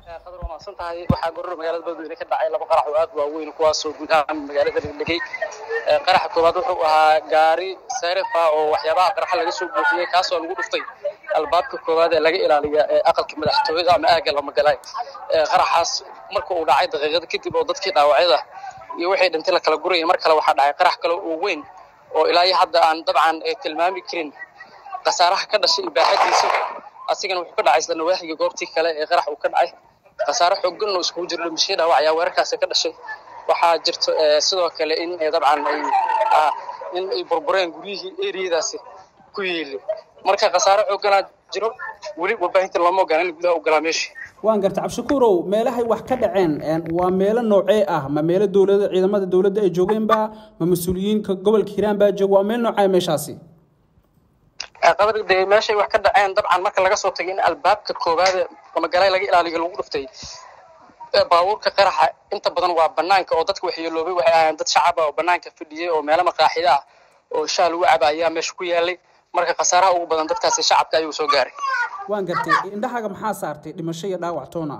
qadar waa mahadsan tahay waxaa goror magaalada beledweyne ka dhacay laba qarax oo aad waaweyn kuwaasoo guud ahaan magaalada dhegdhegay qaraxa koowaad wuxuu ahaa gaari serefa oo waxyaabaha qaraxa laga soo buuxiyey kaasoo lagu dhuftay albaabka koowaad ee laga ilaaliya aqalka madaxtooyada ama aagga lamagalaay qaraxaas marka uu dhacay daqiiqada kadib oo dadkii dhaawacyada iyo waxay dhintay la kala gurayay mar kale waxaa dhacay qarax kale oo weyn oo ilaa iyo hadda aan dabcan tilmaami karin khasaaraha ka dhashay ibaaxadiisa asigana wuxuu ka dhacay isla nawaaxiga goobtii kale ee qarax uu ka dhacay khasaare xoogan oo iskugu jiro dhimashay dhaawac ayaa weerarkaasi ka dhashay waxaa jirto sidoo kale in dabcan ay in ay burbureen guryihii eriyadaasi ku yiili marka khasaare xooganaa jiro weli warbaahinta looma ogolaan in gudaha u galaa meesha waan garta cabdishakuurow meelahay wax ka dhaceen waa meelo noocee ah ma meelo dowlada ciidamada dowladda ay joogeenba ma mas-uuliyiinka gobolka hiiraan baa jooga waa meel noocee meeshaasi qadar dee meeshay wax ka dhaceen dabcan marka laga soo tagay in albaabka koowaad magaalay laga ilaaliyo lagu dhuftay baabuurka qaraxa inta badan waa banaanka oo dadka waxyeeloobay waxay ahaayeen dad shacab ah oo banaanka fadhiyey oo meelo maqaaxida ah oo shaah lagu caba ayaa meesha ku yaalay marka khasaaraha ugu badan dadkaasi shacabka ayuu soo gaaray waan gartay indhahaaga maxaa saartay dhimasho iyo dhaawac toona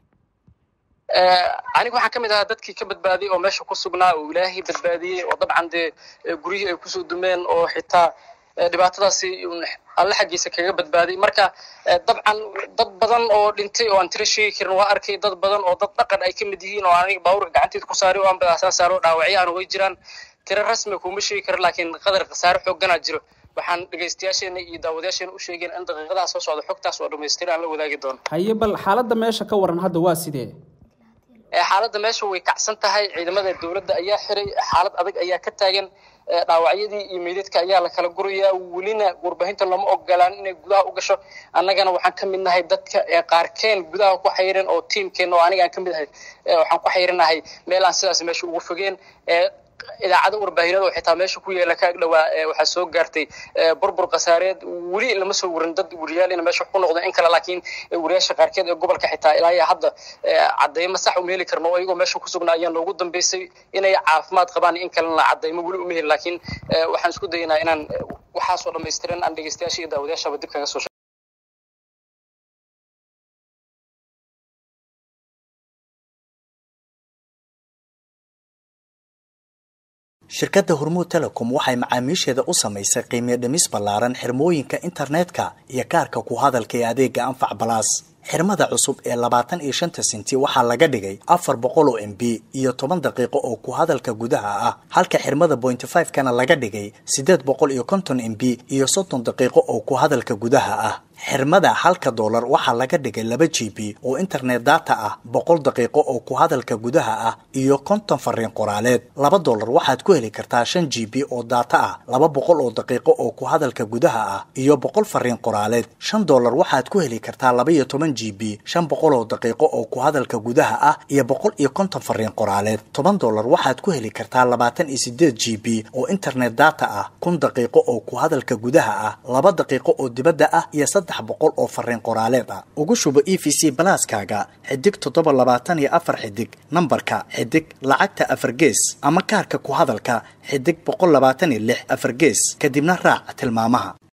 aniga waxaan ka mid ahaa dadkii ka badbaadiyey oo meesha ku sugnaa oo ilaahay badbaadiyey oo dabcan dee guryihii ay kusoo dumeen oo xitaa dhibaatadaasi alle xaggiisa kaga badbaaday marka dabcan dad badan oo dhintay oo aan tiro sheegi karin waa arkay dad badan oo dad dhaqan ay ka mid yihiin oo aniga baabuurka gacanteeda ku saaray oo aan badaasaan saaro dhaawacyaana way jiraan tiro rasmi kuma sheegi karin laakiin qadar khasaare xoogganaa jiro waxaan dhegaystayaasheena iyo daawadayaasheena u sheegeen in daqiiqadaha soo socda xogtaas oo dhammaystiran aan la wadaagi doono haye bal xaaladda meesha ka waran hadda waa sidee xaaladda meesha way kacsan tahay ciidamada dowladda ayaa xiray xaalad adag ayaa ka taagan dhaawacyadii iyo meydadka ayaa la kala gurayaa welina warbaahinta lama ogolaan inay gudaha u gasho annagana waxaan ka mid nahay dadka qaarkeen gudaha ku xayiran oo tiimkeena oo aniga aan ka mid ahay waxaan ku xayiranahay meel aan sidaas meesha ugu fogeen idaacado warbaahinada oo xitaa meesha ku yeela ka agdhowaa waxaa soo gaartay burbur khasaareed weli lama soo warin dad wariyaal ina meesha ku noqdo in kale laakiin wariyaasha qaarkeed ee gobolka xitaa ilaa iyo hadda cadaymo sax uma heli karno oo iyagoo meesha ku sugnaa ayaa noogu dambeysay inay caafimaad qabaan in kalena cadaymo weli uma heli laakiin waxaan isku dayaynaa inaan waxaasoo dhammaystiran aan dhegeystayaasha iyo daawadayaashaba dib kaga soo shirkadda hormuud telecom waxay macaamiisheeda u samaysay qiimiyo dhimis ballaaran xirmooyinka internetka iyo kaarka ku hadalka ee adeega anfac balaas xirmada cusub ee labaatan iyo shanta senti waxaa laga dhigay afar boqol oo m b iyo toban daqiiqo oo ku hadalka gudaha ah halka xirmada pointy five kana laga dhigay siddeed boqol iyo konton m b iyo soddon daqiiqo oo ku hadalka gudaha ah xirmada halka doolar waxaa laga dhigay laba g b oo internet data ah boqol daqiiqo oo ku hadalka gudaha ah iyo konton fariin qoraaleed laba doolar waxaad ku heli kartaa shan g b oo data ah laba boqol oo daqiiqo oo ku hadalka gudaha ah iyo boqol fariin qoraaleed shan doolar waxaad ku heli kartaa laba iyo toban g b shan boqol oo daqiiqo oo ku hadalka gudaha ah iyo boqol iyo konton fariin qoraaleed toban doolar waxaad ku heli kartaa labaatan iyo sideed g b oo internet data ah kun daqiiqo oo ku hadalka gudaha ah laba daqiiqo oo dibadda ah iyo saddex boqol oo fariin qoraaleed ah ugu shubo e v c balaaskaaga xidig toddoba labaatan iyo afar xidig nambarka xidig lacagta afar gees ama kaarka ku hadalka xidig boqol labaatan iyo lix afar gees kadibna raac tilmaamaha